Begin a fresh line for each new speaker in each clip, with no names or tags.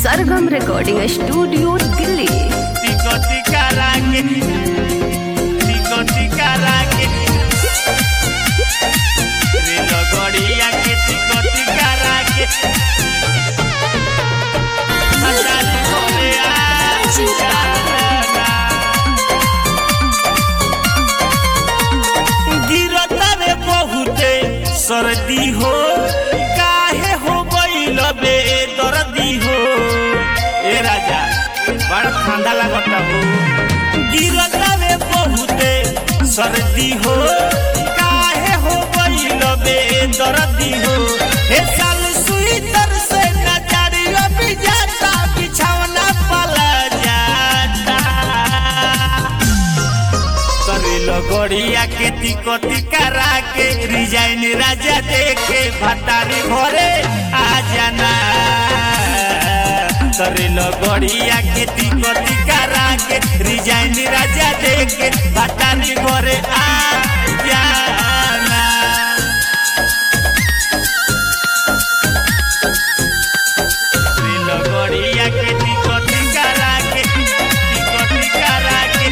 सरगम recording studio Delhi
टिको टिका रागे टिको टिका रागे रेल गड़िया के टिको टिका रागे मसाले भोले आज जाना गिरता रे बहुते सर्दी हो काहे हो गईल बे दर्दी हो ए राजा बड़ा ठंडा लागता हो गिरता रे बहुते सर्दी हो काहे हो गईल बे दर्दी हो ए साल स्वेटर से नजरिया भी जाता बिछौना पला जाता करेलो गड़िया के तिको टिकारा के रिजाइन राजा देखे भतारी भरे आ जाना करेलो गड़िया के तिको टिकारा के रिजाइन राजा देखे भतारी भरे आ जाना करेलो गड़िया के तिको टिकारा के तिको टिकारा के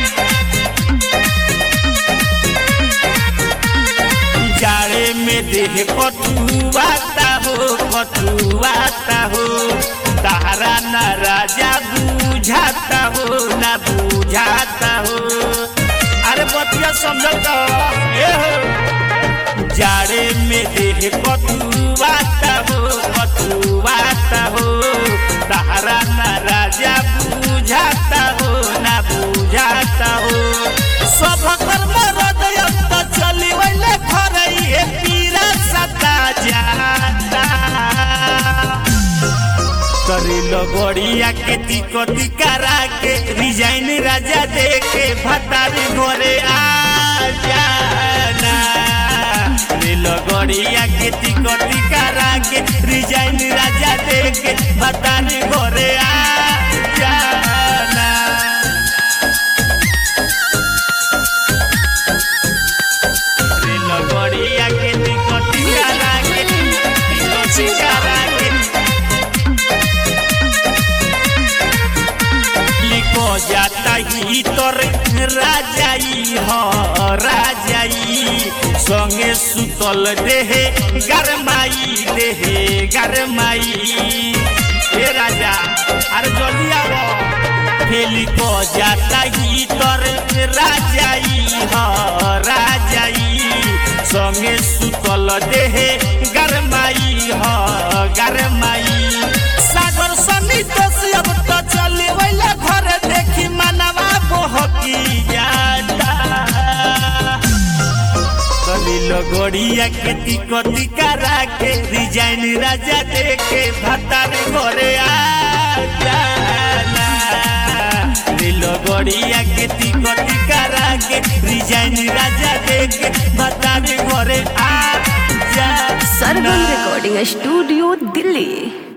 जाड़े में देह कटुआता हो कटुआता हो तारा न राजा बुझाता हो न बुझाता हो अरे बतिया समझल तो ए हो जाड़े में देह कटुआता हो कटुआता हो तारा न राजा बुझाता हो न बुझाता हो सब कर्म हृदय तो चली वैले खरई पीरा सता जाता करेलो गड़िया के तिको टिकारा के रिजाइन राजा देखे भतारी घरे आ जाना रेलो गड़िया के तिको टिकारा के रिजाइन राजा देखे भतारी घरे आ जाना रेल गड़िया के टिको टिकारा के टिको टिकारा के लिखो जाता ही तोर राजाई हो राजाई संगे सुतल देहे गरमाई देहे गरमाई हे राजा अरे जल्दी आओ फेली को जाता ही तोर राजाई हो राजाई संगे सुतल देहे गरमाई हो गरमाई सागर सनी तो से अब तो चले वैला घर देखी मनवा बहकी जाता कलिलो गड़िया के टिको टिकारा के डिजाइन राजा देखे भतार घरे आ जाना लीलो गड़िया के टिको टिकारा के डिजाइन राजा देखे भतार घरे आ जाना
सरगम रिकॉर्डिंग स्टूडियो दिल्ली